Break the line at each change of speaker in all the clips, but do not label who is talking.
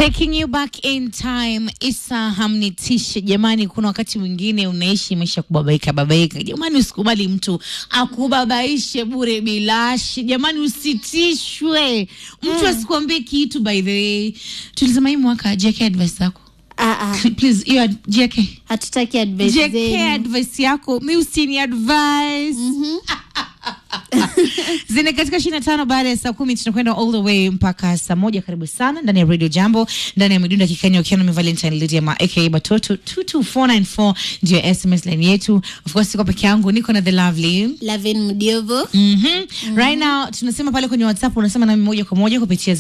Taking you back in time, Isa hamnitishe jamani. Kuna wakati mwingine unaishi maisha kubabaika babaika, jamani, usikubali mtu akubabaishe bure bilashi, jamani, usitishwe mtu asikuambie kitu. By the way, tulisema hii mwaka JK advice yako
Ah, ah,
please, hiyo ad- JK
hatutaki advice
JK
zenu.
advice yako mi usini advice zine katika ishirini na tano baada ya saa kumi tunakwenda all the way mpaka saa moja karibu sana ndani ya radio jambo ndani ya midunda kikenya ukiwa na valentine lidiama aka batoto 22494 ndio ya sms line yetu of course siko peke yangu niko na the lovely
Lavin Mdiovo.
Mm-hmm. Right now tunasema pale kwenye WhatsApp unasema nami moja kwa moja kupitia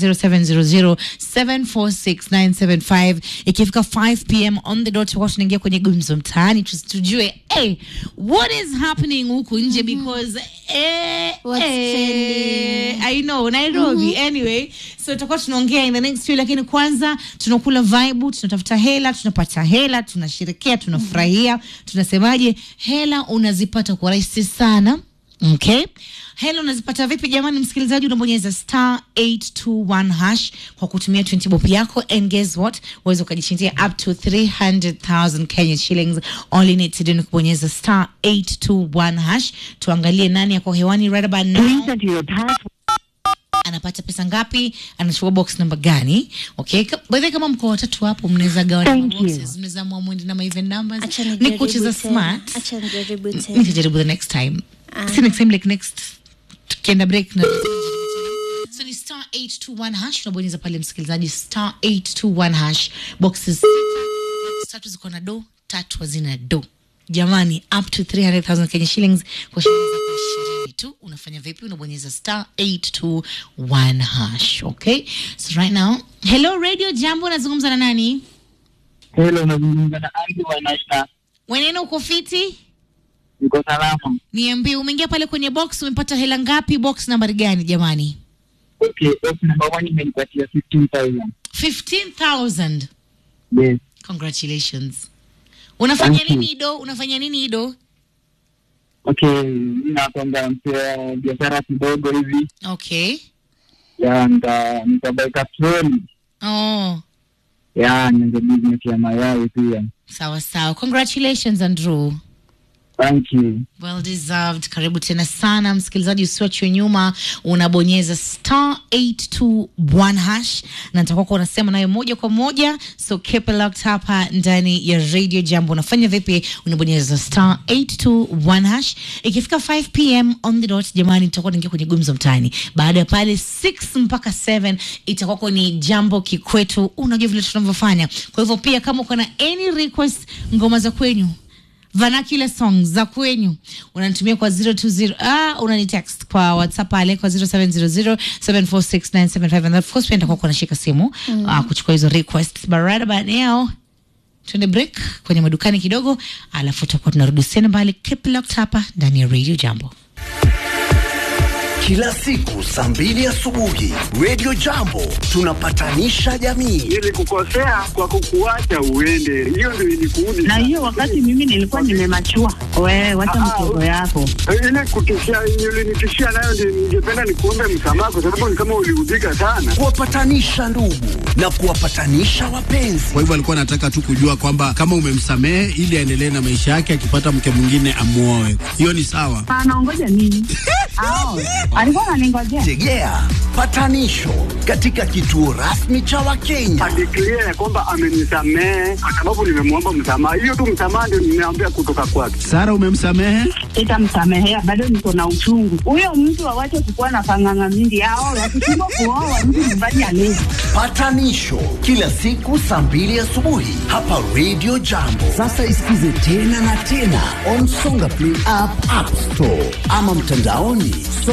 0700746975 ikifika 5 pm on the dot tutakuwa tunaingia kwenye gumzo mtaani tu- tujue hey, what is happening huku nje because eh,
What's
eh,
trending?
I know Nairobi anyway so tutakuwa tunaongea in the next few lakini kwanza tunakula vibe tunatafuta hela tunapata hela tunasherekea tunafurahia tunasemaje hela unazipata kwa rahisi sana Okay. Hela unazipata vipi jamani msikilizaji unabonyeza star 821 hash kwa kutumia 20 bob yako and guess what uweze ukajishindia up to 300,000 Kenya shillings all you need to do ni kubonyeza star 821 hash tuangalie nani yako hewani right about now
Please enter your password.
anapata pesa ngapi anachukua box namba gani okay Ka- by the way, kama mko watatu hapo mnaweza gawana
Thank
boxes mnaweza amua mwende na ma even numbers
Acha
ni
nijaribu
kucheza
tena.
smart
Acha nijaribu tena.
nitajaribu the next time si next time like next tukienda break na so ni star 821 hash unabonyeza pale msikilizaji star 821 hash boxes sita boxes tatu ziko na do tatu hazina do jamani up to 300000 kenya shillings kwa shilingi zako ishirini tu unafanya vipi unabonyeza star 821 hash okay so right now hello radio jambo nazungumza na nani
Hello, nazungumza na Andy wa Nashna.
weneno uko fiti
Niko salama.
niambie umeingia pale kwenye box umepata hela ngapi box nambari gani jamani
Okay, box number one imenipatia 15,000.
15000
Yes.
congratulations unafanya
Thank you.
nini ido unafanya nini ido
Okay, mimi nakwamba mpea biashara kidogo hivi
okay
ya nita nitabaika troli
oh
ya nianze business ya mayai pia.
sawa sawa congratulations andrew
Thank you.
well deserved karibu tena sana msikilizaji usiwachwe nyuma unabonyeza star 821 hash na nitakuwa kwa unasema nayo moja kwa moja so keep it locked hapa ndani ya radio jambo unafanya vipi unabonyeza star 821 hash ikifika 5 pm on the dot jamani tutakuwa naingia kwenye gumzo mtaani baada ya pale 6 mpaka 7 itakuwa ni jambo kikwetu unajua vile tunavyofanya kwa hivyo pia kama uko na any request ngoma za kwenyu vernacular songs za kwenyu unanitumia kwa 020 ah, unani text kwa whatsapp pale kwa 0700746975 and of course pia nitakuwa kunashika simu mm. ah, kuchukua hizo requests but right about now tuende break kwenye madukani kidogo alafu tutakuwa tunarudi tena mbali keep locked hapa ndani ya radio jambo
Kila siku saa mbili asubuhi Radio Jambo tunapatanisha jamii.
nilikukosea kwa kukuacha uende, hiyo ndio ilikuudi.
na hiyo wakati mimi nilikuwa nimemachua. Wewe wacha
Ah, ah,
mchezo yako.
ile kutishia ulinitishia nayo, ndio ningependa nikuombe msamaha, kwa sababu ni kama uliudhika sana.
Kuwapatanisha ndugu na kuwapatanisha wapenzi.
Kwa hivyo alikuwa anataka tu kujua kwamba kama umemsamehe ili aendelee na maisha yake, akipata mke mwingine amuoe. Hiyo ni sawa.
Anaongoja nini? Ao, alikuwa ananingojea.
Tegea patanisho katika kituo rasmi cha Wakenya.
Adeklia ya kwamba amenisamehe kwa sababu nimemwomba msamaha. Hiyo tu msamaha ndio nimeambia kutoka kwake.
Sara, umemsamehe?
Sitamsamehea, bado niko na uchungu. Huyo mtu awache kukuwa na panganga mingi. Ao, wakishindwa kuoa mtu nyumbani alezi.
Patanisho kila siku saa mbili asubuhi hapa Radio Jambo. Sasa isikize tena na tena on Songa Play app, App Store ama mtandaoni